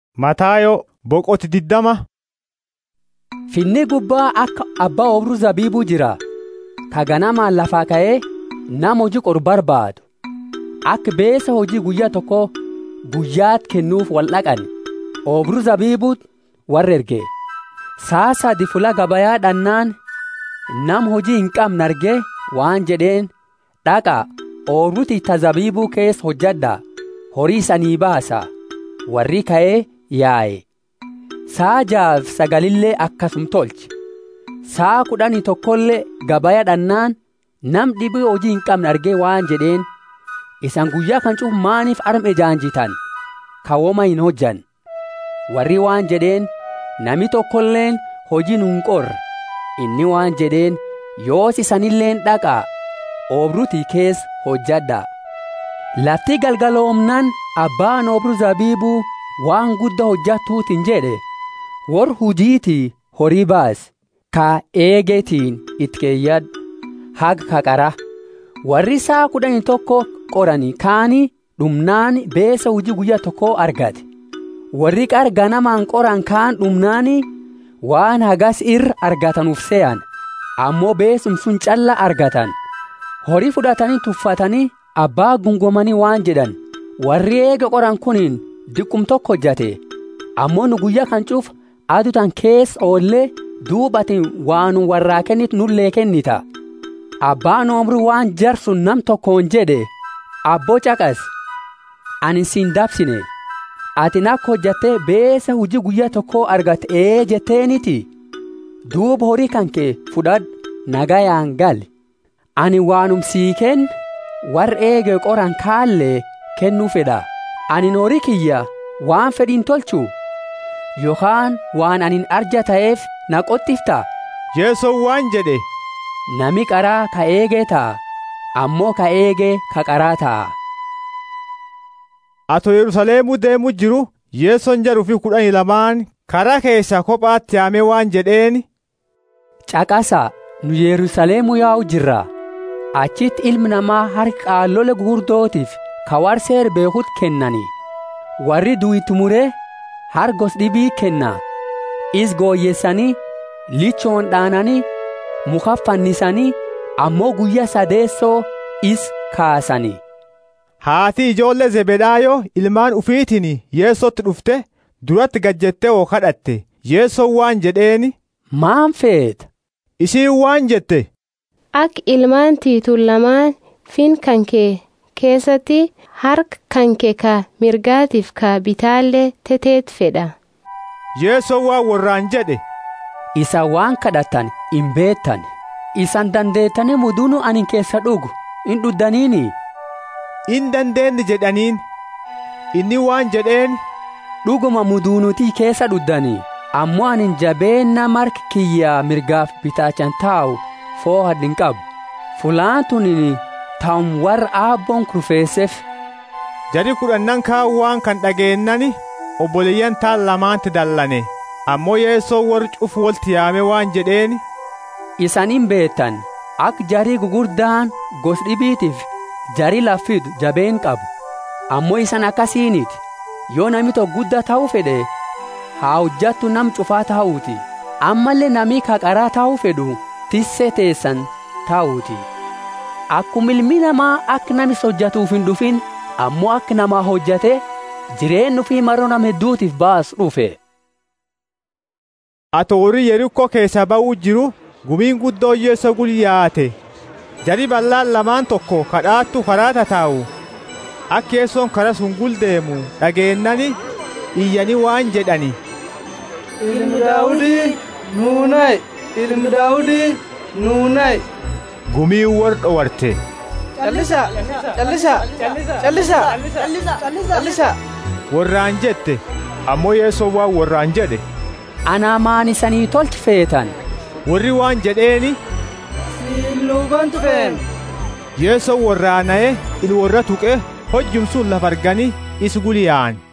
Mataayoo boqoti diddama. Finni gubbaa akka abbaa obruu zabiibuu jira. Ka ganamaan lafaa ka'ee nama hojii qoru barbaadu. Akka beesa hojii guyyaa tokko guyyaatti kennuuf wal dhaqan. Obruu zabiibuu warra erge. Saa sadi fula gabayaa dhannaan nam hojii hin qabne argee waan jedheen dhaqaa oobruti ta zabiibuu keessa hojjadhaa horii sanii baasa. Warri ka'ee yaa'e. Saa jaaf sagalillee akkasum tolche. Saa kudhanii tokkollee gabaya dhannaan nam dhibii hojii hin qabne argee waan jedheen isan guyyaa kan cufu maaniif arme jaanjitan kawoma hin hojjan. Warri waan jedheen nami tokkolleen hojii nu hin qorre inni waan jedheen yoos isanilleen dhaqaa oobrutii keessa hojjadhaa. Lafti galgaloomnaan abbaan obruu zabiibuu waan guddaa hojjatuutiin jedhe war hujiitii horii baas ka eegetiin itti keeyyadhu haga kaqara warri saa kudhanii tokko qoranii kaanii dhumnaan beesa hujii guyyaa tokko argate warri qar ganamaan qoran kaan dhumnaani waan hagas irra argatanuuf se'an ammoo beesum sun calla argatan horii fudhatanii tuffatanii abbaa gungomanii waan jedhan warri eega qoran kuniin diqqum tokko hojjate ammoo nu guyyaa kan cuuf adutan keessa oollee duubatiin waanu warraa kennit nullee kennita abbaan omrii waan jarsun nam tokkoon jedhe abboo caqas ani siin dabsine ati akka hojjattee beesa hujii guyyaa tokkoo argatte ee jetteeniti duuba horii kan kee fudhadhu nagayaan gali ani waanum sii kenn warra eege qoran kaallee kennuu fedha ani horii kiyya waan fedhiin tolchu yookaan waan anin arja ta'eef na qottifta Yesoon waan jedhe. nami qaraa ka eegee ta'a ammoo ka eegee ka qaraa ta'a. Ato Yerusaalemuu deemuu jiru Yesoon jaruu fi kudhanii lamaan karaa keessa kophaatti yaamee waan jedheen. Caqasa nu Yerusaalemuu yaa'u jirra. Achitti ilmi namaa harka qaallole gurguddootiif ka warseer beekut kennani. Warri duwitti muree hargos dhibii kenna. Is gooyyessanii lichoon dhaananii muka fannisanii ammoo guyyaa sadeessoo is kaasanii. Haati ijoollee Zebedaayoo ilmaan ufiitiin Yeesootti dhufte duratti gajjettee oo kadhatte Yeesoon waan jedheeni. Maan feeta? Isiin waan jette. Akka ilmaan tiituun lamaan fin kan kee keessatti harka kan kee ka mirgaatiif ka bitaallee teteet fedha. Yeesoon waan warraan jedhe. Isa waan kadhatan hin beektan. Isan dandeettanii mudunu ani keessa dhugu hin dhuddaniini. In dandeenye jedhaniin. Inni waan jedheen. Dhuguma muduunutii keessa dhuddanii. Ammoo ani jabeenna marki kiyyaa mirgaaf bitaachan taa'u foo'a hin qabu. Fulaan tuni taa'um warra aabboon kurfeesseef. Jari kudhannan kaan waan kan dhageennani obboleeyyan taan lamaanti dallane. Ammoo Yeesoo warri cufu walitti yaame waan jedheen. Isaniin beektan akka jarii gugurdaan gos dhibiitiif jarii laffidu jabeen qabu. Ammoo isan akkasiiniti. Yoo nami tokko guddaa ta'uu fedhe haa hojjattu nam cufaa ta'uuti. Ammallee nami kaqaraa ta'uu fedhu tissee teessan ta'uuti. Akkuma ilmi namaa akka namis hojjatuuf hin dhufin ammoo akka namaa hojjate jireenyu fi maroo nama hedduutiif baasu dhufe. Ato warri Yerikoo keessa ba'uu jiru gumiin guddoo Yeesoo gulyaate. Jari bal'aan lamaan tokko kadhaattu karaa tataa'u. Akka Yeesoon karaa sun guldeemu dhageennani iyyanii waan jedhani. Ilmi Daawudii nuunayi! Ilmi Daawudii nuunayi! Gumiin war dhowarte. Callisa! Callisa! Callisa! Callisa! Warraan jette ammoo Yeesoo waan warraan jedhe. Anaa maan isanii tolchi feetan. Warri waan jedheeni. Siluuban tufeen! Yeesoo warraana'ee il warra tuqe hojjum sun lafa arganii is guliyaan.